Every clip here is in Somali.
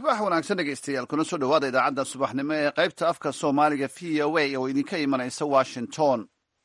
subax wanaagsan dhegeystayaal kuna soo dhowaada idaacadda subaxnimo ee qaybta afka soomaaliga v o a oo idinka imanaysa washington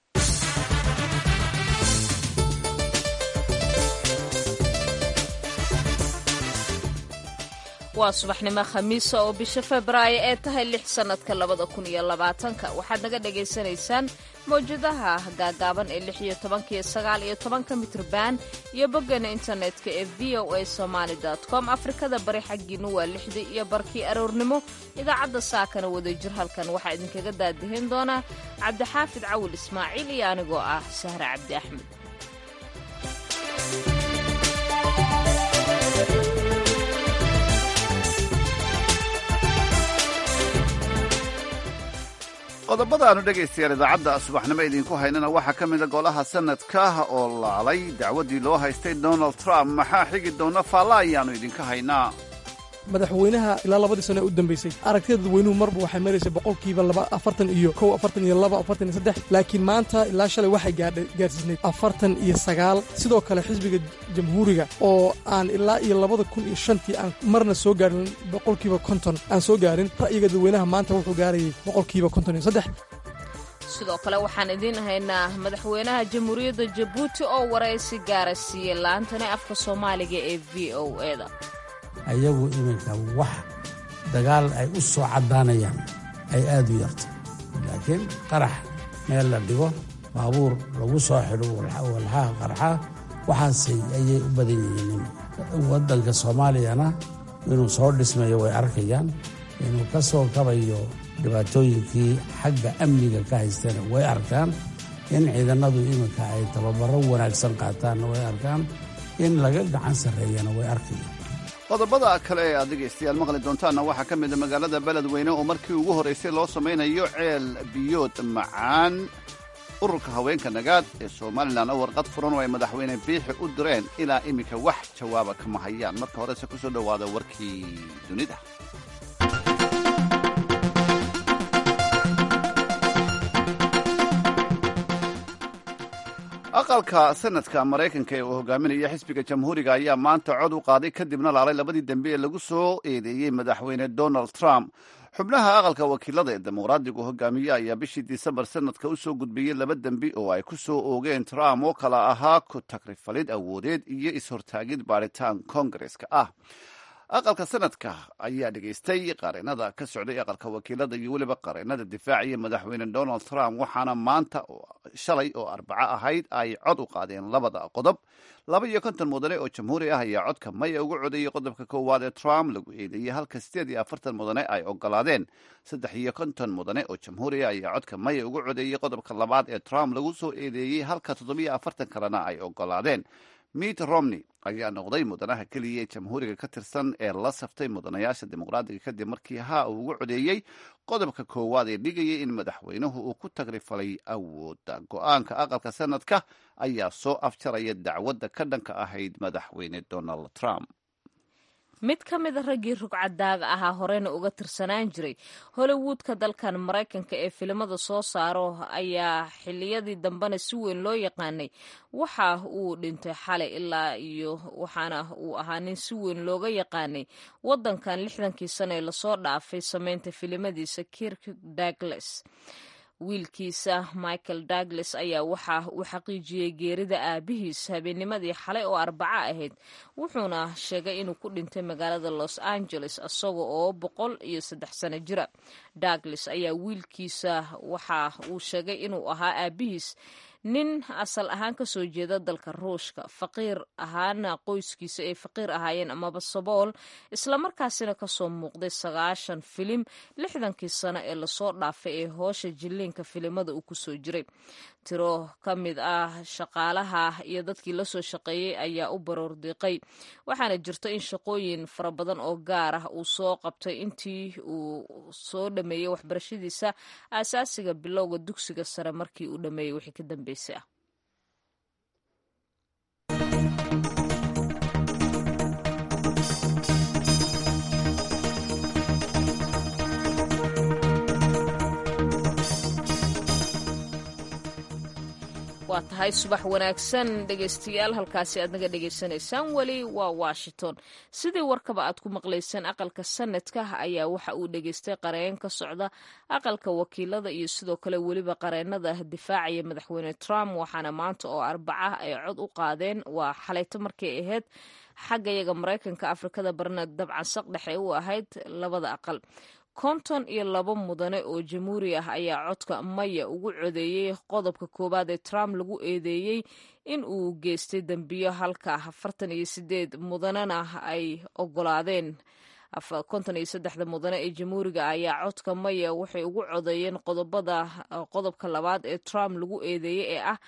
waa subaxnimo khamiisa oo bisha febraayo ee tahay lix sannadka labada kun iyo labaatanka waxaad naga dhagaysanaysaan mawjadaha gaagaaban ee lix iyo tobanka iyo sagaal iyo tobanka mitrban iyo boggana internetka ee v o a somaali com afrikada bari xaggiinu waa lixdii iyo barkii aroornimo idaacadda saakana wadajir halkan waxaa idinkaga daadihin doonaa cabdixaafid cawil ismaaciil iyo anigoo ah sahre cabdi axmed qodobada aanu dhegaystayaal idaacadda subaxnimo idinku haynana waxaa ka mida golaha sanadka oo laalay dacwaddii loo haystay donald trump maxaa xigi doona faalla ayaannu idinka haynaa madaxweynaha ilaa labadii sano ee u dambaysay aragtida dadweynuhu marba waxay maraysay boqolkiiba laba afartan iyo kow afartan iyo laba afartan iyo saddex laakiin maanta ilaa shalay waxay gaadhay gaarsiisnayd afartan iyo sagaal sidoo kale xisbiga jamhuuriga oo aan ilaa iyo labada kun iyo shantii aan marna soo gaarin boqolkiiba konton aan soo gaarin ra'yiga dadweynaha maanta wuxuu gaarayay boqolkiiba konton iyo saddex sidoo kale waxaan idiin haynaa madaxweynaha jamhuuriyadda jabuuti oo waraysi gaara siiyey laantani afka soomaaliga ee v o eda ayagu iminka wax dagaal ay u soo caddaanayaan ay aad u yarta laakiin qarax meel la dhigo baabuur lagu soo xidho walxaha qarxa waxaasay ayay u badan yihiin waddanka soomaaliyana inuu soo dhismayo way arkayaan inuu ka soo kabayo dhibaatooyinkii xagga amniga ka haystana way arkaan in ciidannadu iminka ay tababaro wanaagsan qaataanna way arkaan in laga gacan sarreeyana way arkayaan qodobada kale ee aad dhegaystayaal maqli doontaanna waxaa ka mida magaalada beledweyne oo markii ugu horraysay loo samaynayo ceel biyood macaan ururka haweenka nagaad ee somalilan oo warqad furan oo ay madaxweyne biixi u direen ilaa iminka wax jawaaba kama hayaan marka horese ku soo dhowaada warkii dunida aqalka sanadka maraykanka ee uu hogaaminaya xisbiga jamhuuriga ayaa maanta cod u qaaday kadibna laalay labadii dembe ee lagu soo eedeeyey madaxweyne donald trump xubnaha aqalka wakiilada ee dimuqraadigu hogaamiye ayaa bishii disembar sanadka u soo gudbiyey laba dembi oo ay ku soo oogeen trump oo kala ahaa ku tagrifalid awoodeed iyo is-hortaagid baadhitaan kongareska ah aqalka sanadka ayaa dhegaystay qareenada ka socday aqalka wakiilada iyo weliba qareenada difaacaya madaxweyne donald trump waxaana maanta shalay oo arbaco ahayd ay cod u qaadeen labada qodob laba iyo konton mudane oo jamhuuri ah ayaa codka maya ugu codeeyey qodobka koowaad ee trump lagu eedeeyey halka sideed iyo afartan mudane ay ogolaadeen saddex iyo konton mudane oo jamhuuri ah ayaa codka maya ugu codeeyey qodobka labaad ee trump lagu soo eedeeyey halka toddobiyo afartan kalena ay ogolaadeen mitt romney ayaa noqday mudanaha keliya ee jamhuuriga ka tirsan ee la saftay mudanayaasha dimuqraadiga kadib markii haa uu ugu codeeyey qodobka koowaad ee dhigayay in madaxweynuhu uu ku tagrifalay awoodda go-aanka aqalka sanadka ayaa soo afjaraya dacwadda ka dhanka ahayd madaxweyne donald trump mid ka mida raggii rugcadaaga ahaa horeyna uga tirsanaan jiray hollywoodka dalkan maraykanka ee filimada soo saaro ayaa xiliyadii dambena si weyn loo yaqaanay waxa uu dhintay xalay ilaa iyo waxaana uu ahaa nin si weyn looga yaqaanay wadankan lixdankii sano ee lasoo dhaafay sameynta filimadiisa kirk douglas wiilkiisa michael douglas ayaa waxa uu xaqiijiyey geerida aabihiis habeennimadii xalay oo arbaco ahayd wuxuuna sheegay inuu ku dhintay magaalada los angeles isaga oo boqol iyo saddex sano jira douglas ayaa wiilkiisa waxa uu sheegay inuu ahaa aabihiis nin asal ahaan ka soo jeeda dalka ruushka faqiir ahaana qoyskiisa ay faqiir ahaayeen amaba sabool islamarkaasina kasoo muuqday sagaashan filim lixdankii sano ee lasoo dhaafay ee hoosha jilliinka filimada uu kusoo jiray tiro ka mid ah shaqaalaha iyo dadkii lasoo shaqeeyey ayaa u baroor diiqay waxaana jirto in shaqooyin fara badan oo gaar ah uu soo qabtay intii uu soo dhameeyey waxbarashadiisa aasaasiga bilowga dugsiga sare markii uu dhameeyey wixii ka dambeysay ah waa tahay subax wanaagsan dhegaystayaal halkaasi aad naga dhegaysanaysaan weli waa washington sidii warkaba aad ku maqlayseen aqalka sanadka ayaa waxa uu dhegaystay qareen ka socda aqalka wakiilada iyo sidoo kale weliba qareenada difaacaya madaxweyne trump waxaana maanta oo arbaca ay cod u qaadeen waa xalayto markay ahayd xagga yaga maraykanka afrikada barna dabcan saq dhexe u ahayd labada aqal konton iyo laba mudane oo jamhuuri ah ayaa codka maya ugu codeeyey qodobka koowaad ee trump lagu eedeeyey in uu geystay dembiyo halka afartan iyo sideed mudanena ay ogolaadeen konton iyo saddexda mudane ee jamhuuriga ayaa codka maya waxay ugu codeeyeen qodobada qodobka labaad ee trump lagu eedeeyey ee ah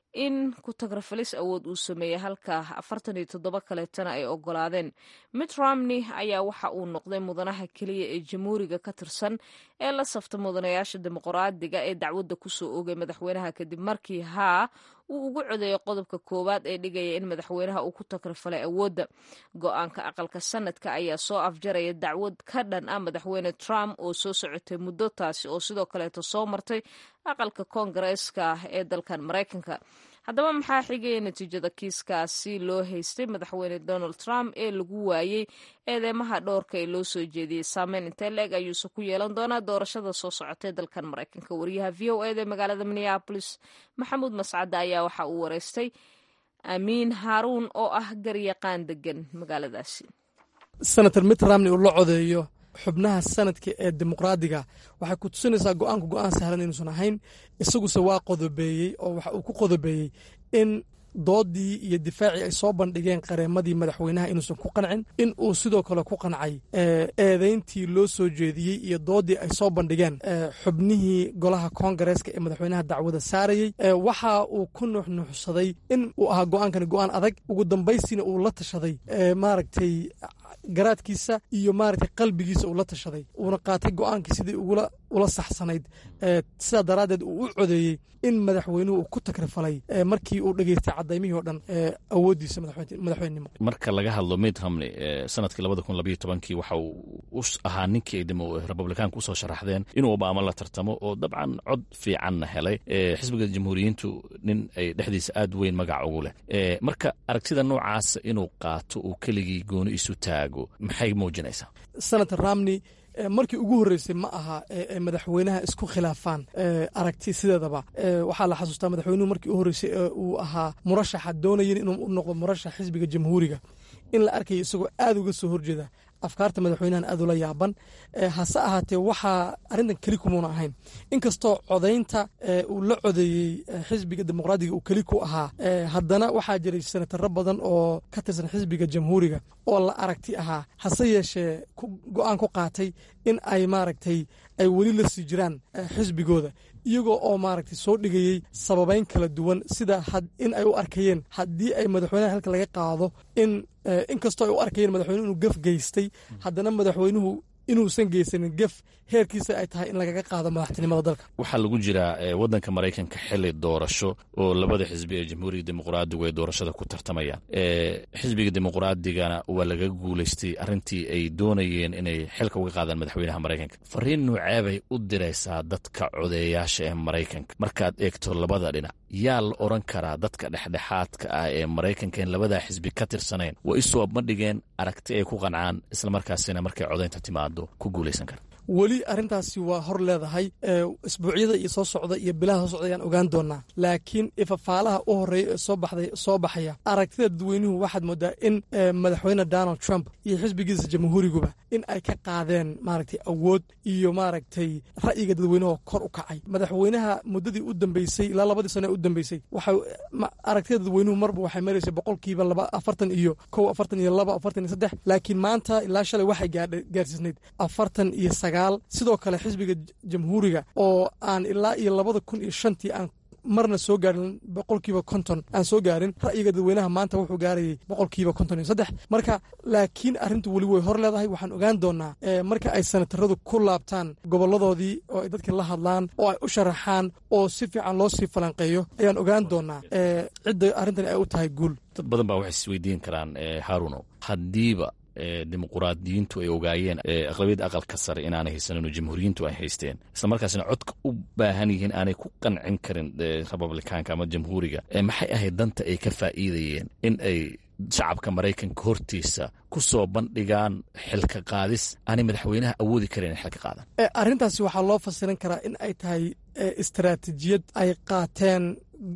in ku tagrafalis awood uu sameeyey halka afartan iyo toddoba kaleetana ay ogolaadeen mitt romney ayaa waxa uu noqday mudanaha keliya ee jamhuuriga ka tirsan ee la safta mudanayaasha dimuqraadiga ee dacwadda kusoo oogay madaxweynaha kadib markii haa uu ugu codeeyay qodobka koowaad ee dhigaya in madaxweynaha uu ku tagrafalay awoodda go-aanka aqalka sanadka ayaa soo afjaraya dacwad ka dhan ah madaxweyne trump oo soo socotay muddo taasi oo sidoo kaleeto soo martay aqalka koongareeska ee dalkan maraykanka haddaba maxaa xigaya natiijada kiiskaasi loo haystay madaxweyne donald trump ee lagu waayey eedeymaha dhowrka ee loo soo jeediyey saameyn intee la-eg ayuuse ku yeelan doonaa doorashada soo socotay dalkan maraykanka wariyaha v o eda magaalada minneabolis maxamuud mascade ayaa waxa uu wareystay amiin haaruun oo ah garyaqaan degan magaaladaasi senator mitt romney uu la codeeyo xubnaha sanadka ee dimuqraadiga waxay ku tusinaysaa go-aanku go-aan sahlan inuusan ahayn isaguse waa qodobeeyey oo waxa uu ku qodobeeyey in doodii iyo difaacii ay soo bandhigeen qareemadii madaxweynaha inuusan ku qancin in uu sidoo kale ku qancay eedeyntii loo soo jeediyey iyo doodii ay soo bandhigeen xubnihii golaha koongareeska ee madaxweynaha dacwada saarayey waxa uu ku nuuxnuuxsaday in uu ahaa go-aankani go-aan adag ugu dambaystiina uu la tashaday maaragtay garaadkiisa iyo maaragtay qalbigiisa uu la tashaday uuna qaatay go-aankii sidii ugula ula saxsanayd sidaa daraaddeed uu u codeeyey in madaxweynuhu uu ku takrifalay markii uu dhegeystay cadaymihii oo dhan awooddiisa madaxweynenimo marka laga hadlo mitt romney sanadkii labada kun labayo tobankii waxa uu u ahaa ninkii ay republikaanka usoo sharaxdeen inuu obama la tartamo oo dabcan cod fiicanna helay xisbiga jamhuuriyiintu nin ay dhexdiisa aad weyn magac ugu leh marka aragtida noocaasa inuu qaato uu keligii gooni isu taago maxay muujinaysaa senator romney markii ugu horreysay ma aha ee madaxweynaha isku khilaafaan aragti sideedaba waxaa la xasuustaa madaxweynuhu markii u horreysay ee uu ahaa murashaxa doonayen inuu u noqdo murashax xisbiga jamhuuriga in la arkayo isagoo aad uga soo horjeeda afkaarta madaxweynahan aad ula yaaban hase ahaatee waxaa arrintan keli kumuuna ahayn inkastoo codaynta uu la codeeyey xisbiga dimuqraadiga uu keli ku ahaa haddana waxaa jiray senataro badan oo ka tirsan xisbiga jamhuuriga oo la aragti ahaa hase yeeshee go-aan ku qaatay in ay maaragtay ay weli la sii jiraan xisbigooda iyagoo oo maaragtay soo dhigayey sababeyn kala duwan sida in ay u arkayeen haddii ay madaxweynaha halka laga qaado in inkastoo ay u arkayeen madaxweynuhu inuu gef geystay haddana madaxweynuhu inuusan geysanin gef heerkiisa ay tahay in lagaga qaado madaxtinimada dalka waxaa lagu jiraa waddanka maraykanka xili doorasho oo labada xisbi ee jamhuuriga dimuqraadigu ay doorashada ku tartamayaan xisbiga dimuqraadigana waa laga guulaystay arrintii ay doonayeen inay xilka uga qaadaan madaxweynaha maraykanka fariin nuuceebay u diraysaa dadka codeeyaasha ee maraykanka markaad eegto labada dhinac yaa la odran karaa dadka dhexdhexaadka ah ee maraykanka in labadaa xisbi ka tirsanayn waa isoo bandhigeen aragti ay ku qancaan islamarkaasina markay codaynta timaado ku guulaysan kara weli arrintaasi waa hor leedahay isbuucyada iyo soo socda iyo bilaha soo socda ayaan ogaan doonaa laakiin ifafaalaha u horreeya ee soo baxday soo baxaya aragtida dadweynuhu waxaad moodaa in madaxweyne donald trump iyo xisbigiisa jamhuuriguba in ay ka qaadeen maaragtay awood iyo maaragtay ra'yiga dadweynuhu kor u kacay madaxweynaha muddadii u dambeysay ilaa labadii sano ee u dambeysay waxa aragtida dadweynuhu marba waxay maraysay boqolkiiba laba afartan iyo kow afartan iyo laba afartan iyo saddex laakiin maanta ilaa shalay waxay gaarsiisnayd afartan iyo sidoo kale xisbiga jamhuuriga oo aan ilaa iyo labada kun iyo shantii aan marna soo gaarin boqolkiiba konton aan soo gaarin ra'yiga dadweynaha maanta wuxuu gaarayay boqolkiiba konton iyo saddex marka laakiin arrintu weli way hor leedahay waxaan ogaan doonaa marka ay senataradu ku laabtaan goboladoodii oo ay dadkii la hadlaan oo ay u sharaxaan oo si fiican loo sii falanqeeyo ayaan ogaan doonaa cidda arrintani ay u tahay guul dad badan baa waxay isweydiin karaan haaruno haddiiba dimuquraadiyiintu ay ogaayeen aqlabiyadda aqalka sare inaanay haysanin oo jamhuuriyiintu ay haysteen isla markaasna codka u baahan yihiin aanay ku qancin karin republikaanka ama jamhuuriga maxay ahayd danta ay ka faa'iidayeen in ay shacabka maraykanka hortiisa ku soo bandhigaan xilka qaadis aanay madaxweynaha awoodi karin in xilka qaadaan arrintaasi waxaa loo fasirin karaa in ay tahay istaraatiijiyad ay qaateen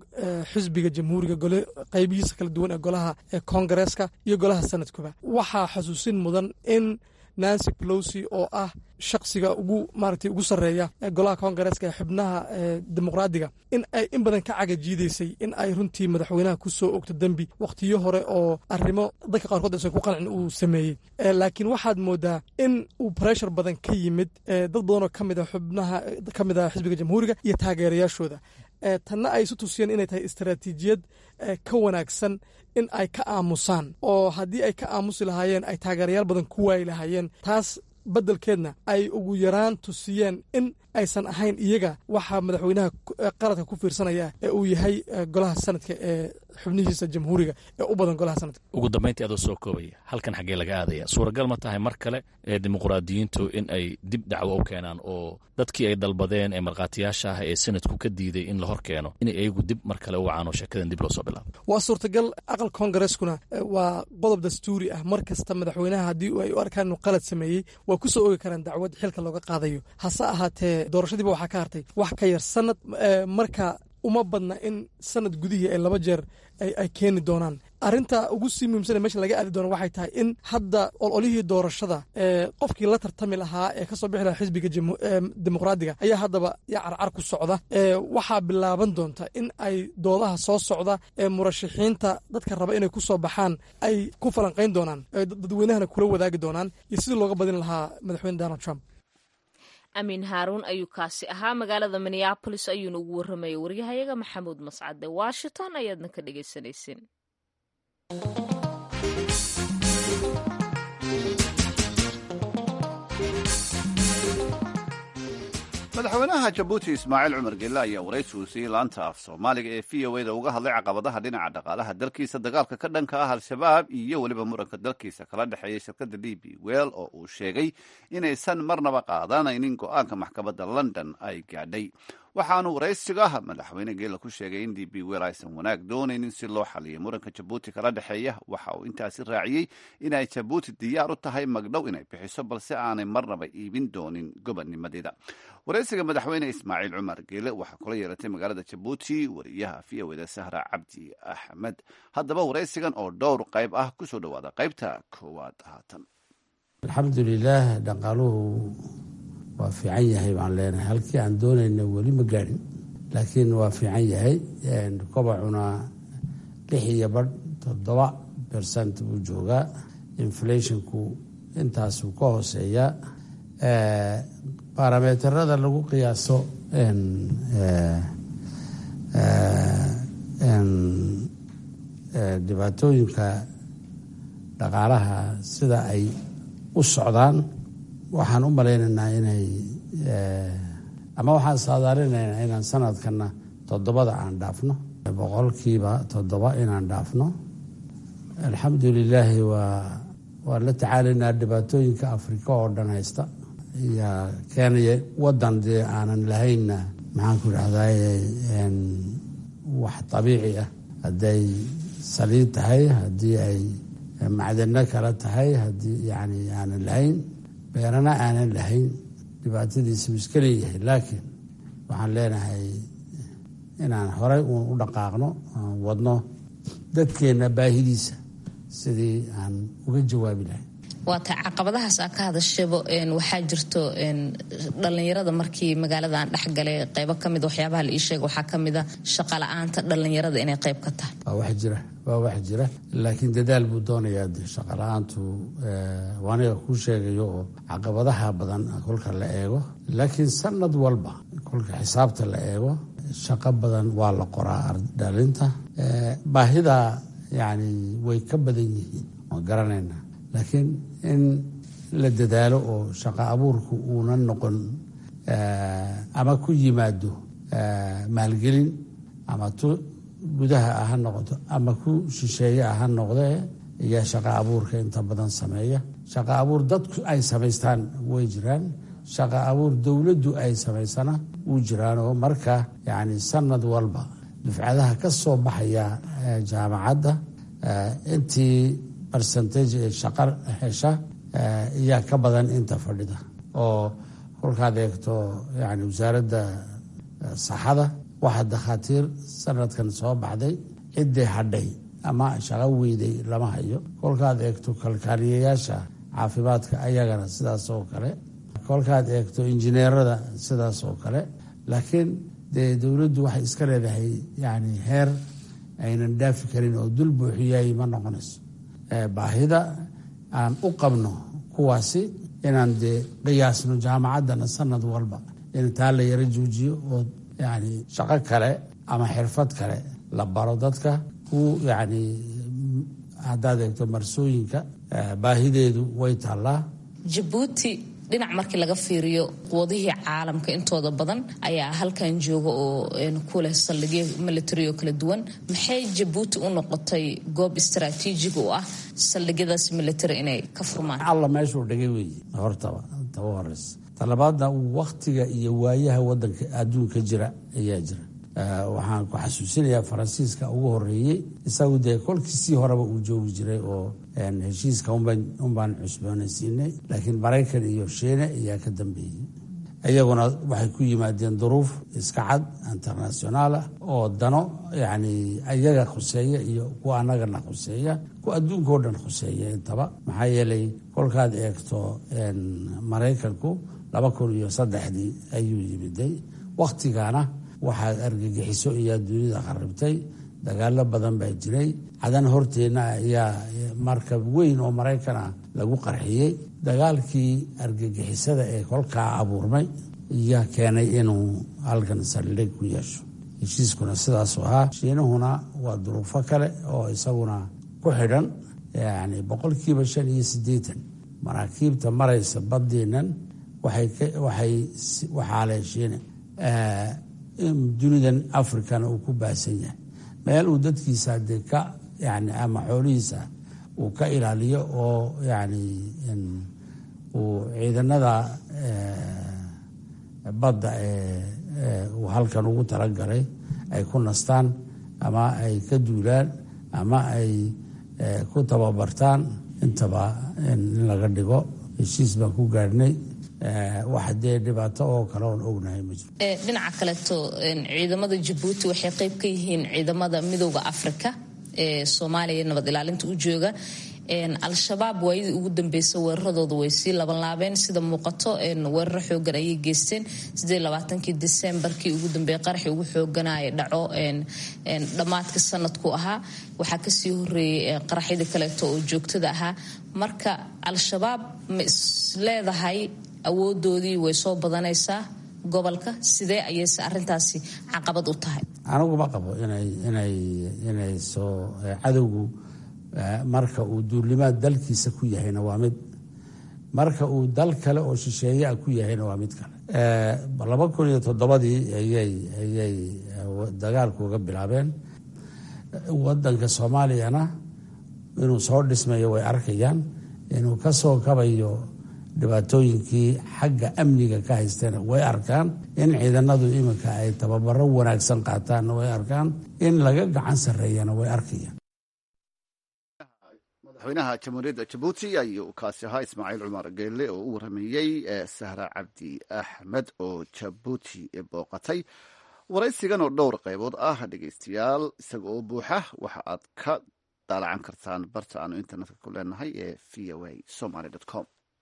xisbiga jamhuuriga gole qaybihiisa kala duwan ee golaha koongareeska iyo golaha sanadkuba waxaa xasuusin mudan in nancy pelosi oo ah shaksiga ugu maaragtay ugu sarreeya golaha koongareeska ee xubnaha dimuqraadiga in ay in badan ka cagajiidaysay in ay runtii madaxweynaha ku soo ogto dembi wakhtiyo hore oo arrimo dadka qaarkood aysan ku qancin uu sameeyey laakiin waxaad moodaa in uu breshar badan ka yimid dad badan oo ka mid a xubnaha ka mid a xisbiga jamhuuriga iyo taageerayaashooda tanna ay isu tusiyeen inay tahay istaraatiijiyad ka wanaagsan in ay ka aamusaan oo haddii ay ka aamusi lahaayeen ay taageerayaal badan ku waayi lahaayeen taas beddelkeedna ay ugu yaraan tusiyeen in aysan ahayn iyaga waxaa madaxweynaha qaradka ku fiirsanaya ee uu yahay golaha sanadka ee xubnihiisa jamhuuriga ee u badan golaha sanadka ugu dambayntii adoo soo koobaya halkan xaggee laga aadaya suuragal ma tahay mar kale ee dimuquraadiyiintu in ay dib dacwo u keenaan oo dadkii ay dalbadeen ee markhaatiyaasha ah ee sanadku ka diiday in la hor keeno inay iyagu dib mar kale u wacaan oo sheekadan dib loo soo bilaabo waa suurtagal aqal koongareskuna waa qodob dastuuri ah mar kasta madaxweynaha haddii ay u arkaan inuu qalad sameeyey waa ku soo ogi karaan dacwad xilka looga qaadayo hase ahaatee doorashadiiba waxaa ka hartay wax ka yar sanad marka uma badna in sanad gudihii ay laba jeer ay keeni doonaan arrinta ugu sii muhiimsane meesha laga aadi doona waxay tahay in hadda ololihii doorashada qofkii la tartami lahaa ee kasoo bixi lahaa xisbiga dimuqraadiga ayaa haddaba ya carcar ku socda waxaa bilaaban doonta in ay doodaha soo socda ee murashaxiinta dadka raba inay ku soo baxaan ay ku falanqayn doonaan dadweynahana kula wadaagi doonaan iyo sidii looga badin lahaa madaxweyne donald trump amiin haaruun ayuu kaasi ahaa magaalada minneabolis ayuuna ugu warramayay waryahayaga maxamuud mascade washington ayaadna ka dhagaysanayseen madaxweynaha jabuuti ismaaciil cumar gelle ayaa waraysi uu siiyey laanta af soomaaliga ee v o eda uga hadlay caqabadaha dhinaca dhaqaalaha dalkiisa dagaalka ka dhanka ah al-shabaab iyo weliba muranka dalkiisa kala dhexeeya shirkadda d b well oo uu sheegay inaysan marnaba qaadanaynin go-aanka maxkamadda london ay gaadhay waxaanu waraysiga madaxweyne geela ku sheegay in d b wel aysan wanaag doonaynin si loo xaliyo muranka jabuuti kala dhexeeya waxa uu intaasi raaciyey inay jabuuti diyaar u tahay magdhow inay bixiso balse aanay marnaba iibin doonin gobonnimadeeda waraysiga madaxweyne ismaaciil cumar geele waxaa kula yeelatay magaalada jabuuti wariyaha v o eda sahra cabdi axmed haddaba waraysigan oo dhowr qayb ah kusoo dhowaada qaybta koowaad haatan alxamdulilaah dhaqaaluhu waa fiican yahay baan leenahay halkii aan doonayna weli ma gaadhin laakiin waa fiican yahay kobacuna lix iyo badh toddoba bersent buu joogaa inflationku intaasuu ka hooseeyaa baarameterada lagu qiyaaso dhibaatooyinka dhaqaalaha sida ay u socdaan waxaan u malaynaynaa inay ama waxaan saadaalinaynaa inaan sanadkana toddobada aan dhaafno boqolkiiba toddoba inaan dhaafno alxamdu lilaahi waa waan la tacaalaynaa dhibaatooyinka afrika oo dhan haysta ayaa keenaya wadan dee aanan lahaynna maxaan ku idhahdaye wax dabiici ah hadday saliid tahay haddii ay macdano kale tahay haddii yani aanan lahayn beerana aanan lahayn dhibaatadiisa uu iska leeyahay laakiin waxaan leenahay inaan horay uun u dhaqaaqno aan wadno dadkeenna baahidiisa sidii aan uga jawaabi lahay waata caqabadahaas aa ka hadashaba waxaa jirto dhallinyarada markii magaaladan dhexgalay qeybo kamid waxyaabaha la ii sheega waxaa kamida shaqa la-aanta dhallinyarada inay qeyb ka tahay waa wax jira waa wax jira laakiin dadaal buu doonayaa de shaqa la-aantu waaniga kuu sheegayo oo caqabadaha badan kolka la eego laakiin sanad walba kolka xisaabta la eego shaqo badan waa la qoraa dhalinta baahida yani way ka badan yihiin waan garanayna laakiin in la dadaalo oo shaqo abuurku uuna noqon ama ku yimaado maalgelin ama tu gudaha ah ha noqoto ama ku shisheeye ah ha noqdee iyo shaqo abuurka inta badan sameeya shaqo abuur dadku ay samaystaan way jiraan shaqo abuur dowladdu ay samaysana wuu jiraan oo marka yacni sanad walba dufcadaha ka soo baxaya jaamacadda intii barcentage ee shaqo hesha iyaa ka badan inta fadhida oo kolkaad eegto yani wasaaradda saxada waxaa dakhaatiir sanadkan soo baxday ciddii hadhay ama shaqo weyday lama hayo kolkaad eegto kalkaaliyayaasha caafimaadka ayagana sidaas oo kale kolkaad eegto injineerada sidaas oo kale laakiin dee dowladdu waxay iska leedahay yani heer aynan dhaafi karin oo dul buuxiyay ma noqonayso baahida aan u qabno kuwaasi inaan dee qiyaasno jaamacaddana sanad walba in taa la yaro joojiyo oo yani shaqo kale ama xirfad kale la baro dadka ku yani haddaad eegto marsooyinka baahideedu way taallaa jabuuti dhinac markii laga fiiriyo quwadihii caalamka intooda badan ayaa halkan jooga oo ku leh saldhigyo military oo kala duwan maxay jabuuti u noqotay goob istaraatiijig u ah saldhigyadaas military inay ka furmaan alla meeshuu dhigay weeye hortaba taba horeysa talabaadna waktiga iyo waayaha wadanka adduunka jira ayaa jira waxaan ku xasuusinayaa faransiiska ugu horeeyey isagu dee kolkiisii horeba uu joogi jiray oo heshiiska unbaan cusboonaysiinay laakiin maraykan iyo shiine ayaa ka dambeeyey iyaguna waxay ku yimaadeen duruuf iska cad internationaalah oo dano yani iyaga khuseeya iyo kuwa annagana khuseeya kuwa adduunkao dhan khuseeya intaba maxaa yeelay kolkaad eegto maraykanku laba kun iyo saddexdii ayuu yimiday wakhtigana waxaa argagixiso ayaa dunida kharibtay dagaalo badan baa jiray cadan horteenna ayaa markab weyn oo maraykan ah lagu qarxiyey dagaalkii argagixisada ee kolkaa abuurmay ayaa keenay inuu halkan saldhig ku yeesho heshiiskuna sidaasu ahaa shiinahuna waa duruufo kale oo isaguna ku xidhan yani boqolkiiba shan iyo siddeetan maraakiibta maraysa badeennan waxaa leh shiine dunidan africana uu ku baahsan yahay meel uu dadkiisa dee ka yani ama xoolihiisa uu ka ilaaliyo oo yani uu ciidanada badda ee uu halkan ugu talagalay ay ku nastaan ama ay ka duulaan ama ay ku tababartaan intaba in laga dhigo heshiis baan ku gaadhnay wax dee dhibaato oo kale oon ognahay ma jiro dhinaca kaleeto ciidamada jabuuti waxay qayb ka yihiin ciidamada midooda afrika ee soomaaliya nabad ilaalinta u jooga al-shabaab waayadii ugu dambeysa weeraradooda way sii labanlaabeen sida muuqato weeraro xoogan ayay geysteen kii disembarkii ugu dambeeyey qaraxii ugu xooganaya dhaco dhammaadka sanadku ahaa waxaa kasii horeeyey qaraxyadii kaleeto oo joogtada ahaa marka al-shabaab ma is leedahay awoodoodii way soo badanaysaa gobolka sidee ayayse arintaasi caqabad u tahay anigu ma qabo inay soo cadowgu marka uu duulimaad dalkiisa ku yahayna waa mid marka uu dal kale oo shisheeyaa ku yahayna waa mid kale laba kun iyo toddobadii ayay dagaalku uga bilaabeen wadanka soomaaliyana inuu soo dhismayo way arkayaan inuu ka soo kabayo dhibaatooyinkii xagga amniga ka haystana way arkaan in ciidanadu iminka ay tababaro wanaagsan qaataanna way arkaan in laga gacan sarreeyana way arkayaan madaxweynaha jamhuuriyadda jabuuti ayuu kaasi ahaa ismaaciil cumar geelle oo u warameeyey sahra cabdi axmed oo jabuuti booqatay waraysigan oo dhowr qaybood ah dhegeystayaal isaga oo buuxa waxa aad ka daalacan kartaan barta aanu internetka ku leenahay ee v o a somaly com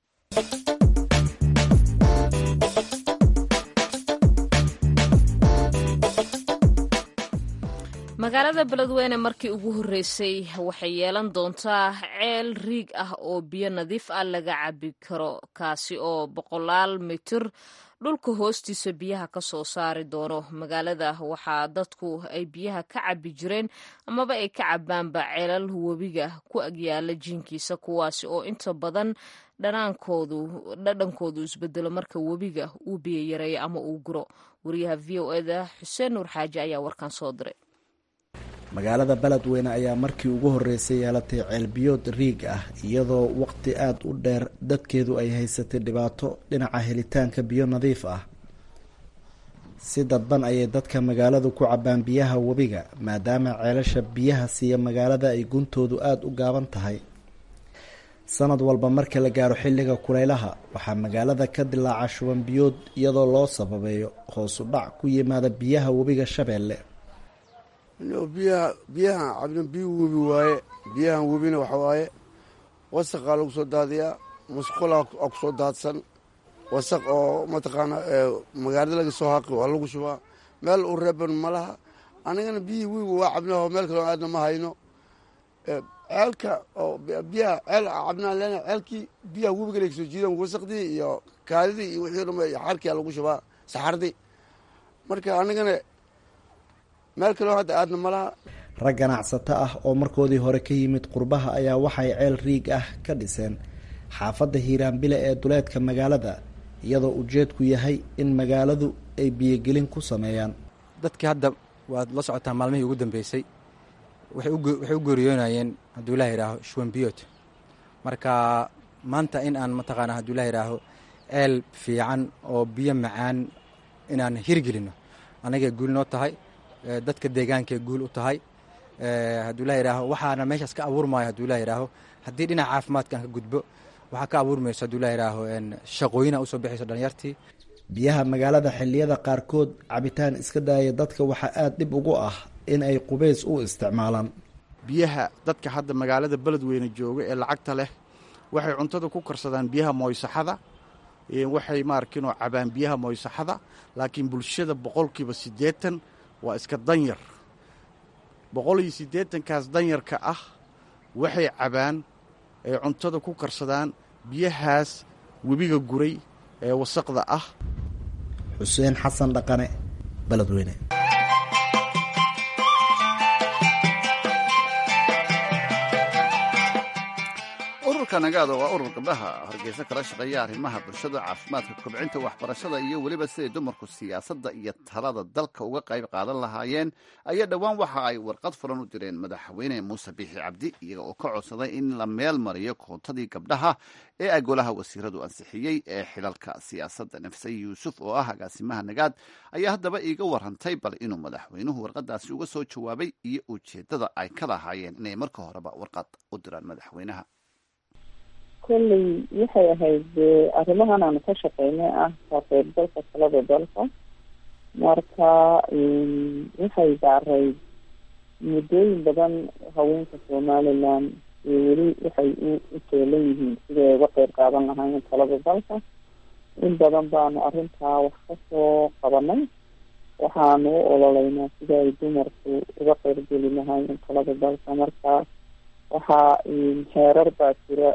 magaalada beledweyne markii ugu horreysay waxay yeelan doontaa ceel riig ah oo biyo nadiif ah laga cabi karo kaasi oo boqolaal mitir dhulka hoostiisa biyaha ka soo saari doono magaalada waxaa dadku ay biyaha ka cabi jireen amaba ay ka cabaanba ceelal webiga ku agyaala jiinkiisa kuwaasi oo inta badan dhanaankoodu dhadhankoodu isbedelo marka webiga uu biyo yareeyo ama uu guro wariyaha v o eda xuseen nuur xaaji ayaa warkan soo diray magaalada beledweyne ayaa markii ugu horreysay yeelatay ceelbiyood riig ah iyadoo waqti aada u dheer dadkeedu ay haysatay dhibaato dhinaca helitaanka biyo nadiif ah si dadban ayay dadka magaaladu ku cabbaan biyaha webiga maadaama ceelasha biyaha siiya magaalada ay guntoodu aada u gaaban tahay sanad walba marka la gaaro xilliga kulaylaha waxaa magaalada ka dilaaca shuban biyood iyadoo loo sababeeyo hoos u dhac ku yimaada biyaha webiga shabeelle biyaha biyahan cabna biyu webi waaye biyahan webina waxa waaye wasaqaa lagu soo daadiyaa musqulaa aa ku soo daadsan wasaq oo mataqaana magaalada laga soo haqi waa lagu shubaa meel u reeban ma laha anigana biyihii webi waa cabnaho meel kaloo aadna ma hayno ceelka oo biyaha ceel cabnaan leena ceelkii biyaha webiga laga soo jiidan wasaqdii iyo kaadidii iyo wixii dhan xarkia lagu shubaa saxardii marka anigana meel kaloo hadda aadna ma laha rag ganacsato ah oo markoodii hore ka yimid qurbaha ayaa waxay ceel riig ah ka dhiseen xaafadda hiiraanbile ee duleedka magaalada iyadoo ujeedku yahay in magaaladu ay biyogelin ku sameeyaan dadkii hadda waad la socotaa maalmihii ugu dambeysay waxay u geeriyoonayeen hadduu ilah yidhaaho shuwanbiyood marka maanta in aan mataqaana hadduu ilah yidhaaho ceel fiican oo biyo macaan inaan hirgelino anagay guul noo tahay dadka deegaankay guul u tahay hadduu ilah yidhaaho waxaana meeshaas ka abuurmaayo hadduu ilah yidhaaho haddii dhinaca caafimaadka aan ka gudbo waxaa ka abuurmayso hadduu ilah yidhaaho shaqooyina usoo bixayso dhalinyartii biyaha magaalada xilliyada qaarkood cabitaan iska daaya dadka waxaa aada dhib ugu ah in ay qubays u isticmaalaan biyaha dadka hadda magaalada beledweyne jooga ee lacagta leh waxay cuntada ku karsadaan biyaha mooysaxada waxay maarkinoo cabaan biyaha mooysaxada laakiin bulshada boqolkiiba siddeetan waa iska danyar boqol iyo siddeetankaas danyarka ah waxay cabaan ay cuntada ku karsadaan biyahaas webiga guray ee wasaqda ah xuseen xasan dhaqane beledweyne ururka nagaada waa urur gabdhaha hargeysa kala shaqeeya arrimaha bulshada caafimaadka kobcinta waxbarashada iyo weliba siday dumarku siyaasadda iyo talada dalka uga qayb qaadan lahaayeen ayaa dhowaan waxa ay warqad furan u direen madaxweyne muuse biixi cabdi iyaga oo ka codsaday in la meel mariyo koontadii gabdhaha ee ay golaha wasiiradu ansixiyey ee xilalka siyaasadda nafse yuusuf oo ah agaasimaha nagaad ayaa haddaba iiga warantay bal inuu madaxweynuhu warqadaasi uga soo jawaabay iyo ujeeddada ay ka lahaayeen inay marka horeba warqad u diraan madaxweynaha kolley waxay ahayd arrimahan aanu ka shaqeynay ah ka qaybgalka talada dalka marka waxay daaray muddooyin badan haweenka somaliland iyo weli waxay u teelan yihiin siday uga qeyb qaadan lahaayeen talada dalka in badan baanu arrintaa wax kasoo qabanay waxaanu u ololeynaa sida ay dumarku uga qeybgeli lahaayeen talada dalka marka waxaa heerar baa jira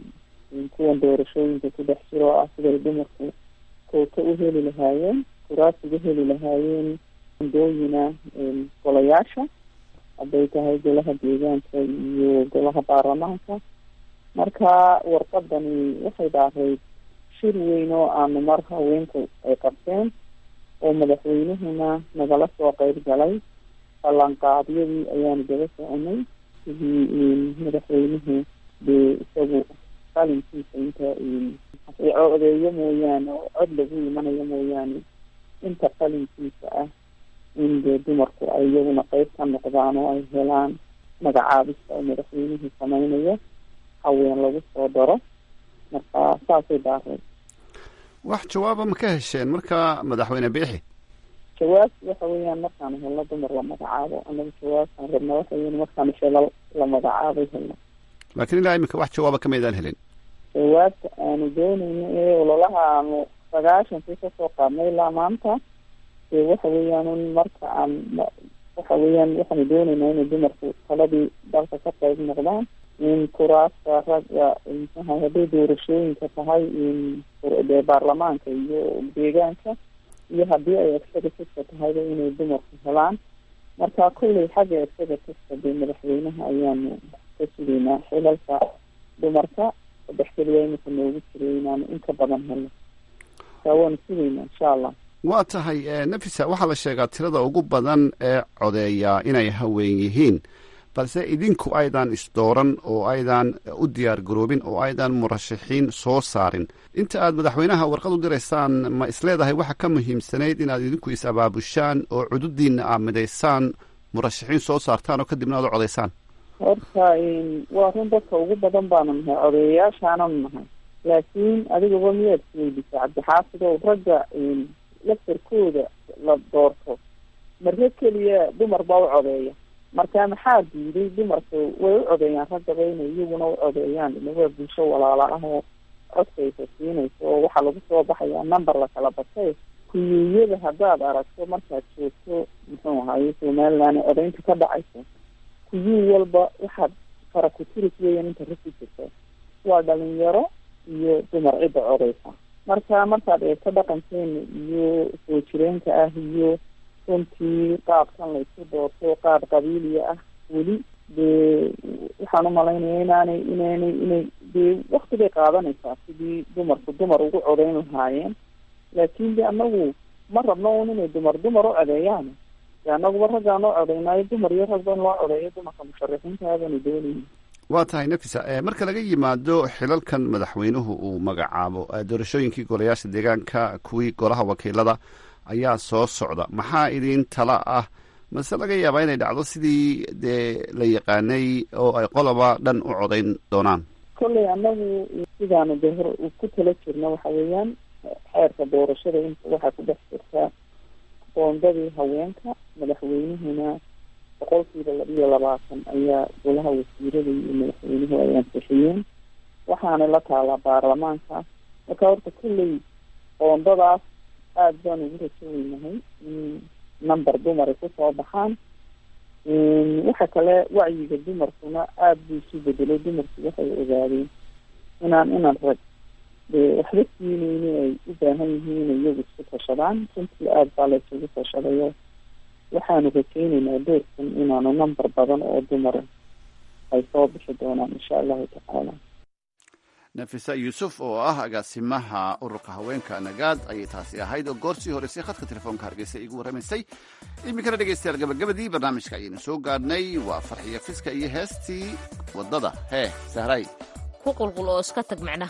kuwan doorashooyinka ku dhex jiro oo ah siday dumarku koota u heli lahaayeen kuraas uga heli lahaayeen andooyina golayaasha hadday tahay golaha deegaanka iyo golaha baarlamaanka marka warqadani waxay dhaarayd shir weyn oo aanu mar haweenku ay qabteen oo madaxweynuhuna nagala soo qeyb galay ballanqaadyadii ayaanu daba soconay sidii madaxweynuhu dee isagu qalinkiisa inta odeeyo mooyaane oo cod lagu imanayo mooyaane inta qalinkiisa ah in dee dumarku ay iyaguna qeyb ka noqdaan oo ay helaan magacaabista oo madaxweynuhu sameynayo haween lagu soo daro marka saasay daareen wax jawaaba ma ka hesheen marka madaxweyne biixi jawaab waxa weeyaan markaanu helno dumar la magacaabo anaga jawaabtaan rabna waxa weyan markaanu shalal la magacaabay helno laakiin ilaa iminka wax jawaaba kamaydaan helin jawaabta aanu dooneyno ee ololaha aanu sagaashankii kasoo qaadnay ilaa maanta dee waxa weeyaan un marka aan waxa weeyaan waxaanu dooneynaa inay dumarku taladii dalka ka qayb noqdaan in kuraasta ragga mxaha hadday doorashooyinka tahay dee baarlamaanka iyo deegaanka iyo haddii ay executiveka tahayba inay dumarku helaan marka kulley xagga executiveka dee madaxweynaha ayaanu ka sugeynaa xilalka dumarka saddex keliya imika noogu jiray inaanu inka badan helno marka waanu sugeynaa insha allah waa tahay nafisa waxaa la sheegaa tirada ugu badan ee codeeya inay haween yihiin balse idinku aydan isdooran oo aydan u diyaar garoobin oo aydan murashaxiin soo saarin inta aad madaxweynaha warqad u diraysaan ma isleedahay waxa ka muhiimsanayd inaad idinku is abaabushaan oo cududiinna aad midaysaan murashaxiin soo saartaan oo kadibna aad u codaysaan horta waa run dadka ugu badan baanu nahay codeeyayaashaananu nahay laakiin adigaba miyaad isweydisa cabdixaafid oo ragga laftarkooda la doorto marre keliya dumar baa u codeeya marka maxaa diiday dumarku way u codeeyaan raggaba inay iyaguna u codeeyaan ina waa bulsho walaala ah oo codkaysa siinayso oo waxaa lagu soo baxayaa number lakala batay kuyuuyada haddaad aragto markaad joogto muxuu ahaye somaliland ee codeynta ka dhacayso kuyuu walba waxaad fara ku tiris weeyaan inta rasi jirta waa dhalinyaro iyo dumar cidda codeysa marka markaad eegto dhaqankeena iyo soo jireenka ah iyo runtii qaabkan laysu doorto qaab qabiiliya ah weli dee waxaan umalaynaya inaanay inaanay inay dee wakti bay qaadanaysaa sidii dumarku dumar ugu codeyn lahaayeen laakin de anagu ma rabno un inay dumar dumar u codeeyaan de anaguba raggaan oo codeynaayo dumar iyo ragba in loo codeeyo dumarka musharaxiinta abaanu doonayna waa tahay nafisa marka laga yimaado xilalkan madaxweynuhu uu magacaabo doorashooyinkii golayaasha deegaanka kuwii golaha wakiilada ayaa soo socda maxaa idin tala ah mase laga yaabaa inay dhacdo sidii dee la yaqaanay oo ay qoloba dhan u codayn doonaan kolley anagu sidaanu de hor ku tala jirna waxa weeyaan xeerka doorashada inta waxaa ku dhex jirtaa qoondadii haweenka madaxweynuhuna boqolkiiba labiyo labaatan ayaa golaha wasiirada iyo madaxweynuhu ay ansixiyeen waxaana la taalaa baarlamaanka marka horta kolley qoondadaas aada baan ugu rajoweynahay in number dumar ay kusoo baxaan waxa kale wacyiga dumarkuna aada buu isu bedelay dumarku waxay ogaadeen inaan inan rag dee waxba siineyni ay u baahan yihiin inay iyagu isku tashadaan runtii aada baa la isugu tashadayo waxaanu rajeyneynaa doorkan inaanu number badan oo dumara ay soo bixi doonaan insha allahu tacaala nafisa yuusuf oo ah agaasimaha ururka haweenka nagaad ayay taasi ahayd oo goorsii horeysay khadka telefoonka hargeysa igu warramaysay iminkana dhegeystayaal gabagabadii barnaamijka ayaynu soo gaadhnay waa farxiyo fiska iyo heestii waddada hee sahray ku qulqul oo iska tag macnaha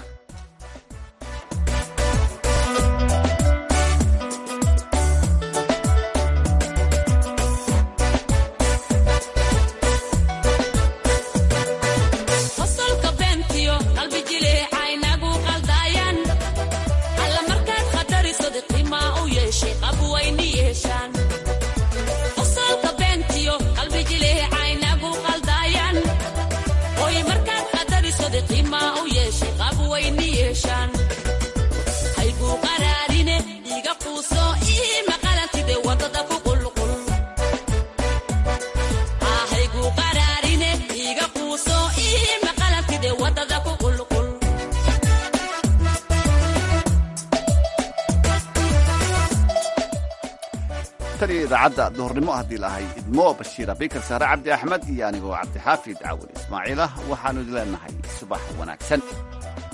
tan iyo idaacadda duhurnimo haddii lahay idmo bashiira bikar saare cabdi axmed iyo anigoo cabdixaafid caawil ismaaciilah waxaanu idin leenahay subax wanaagsan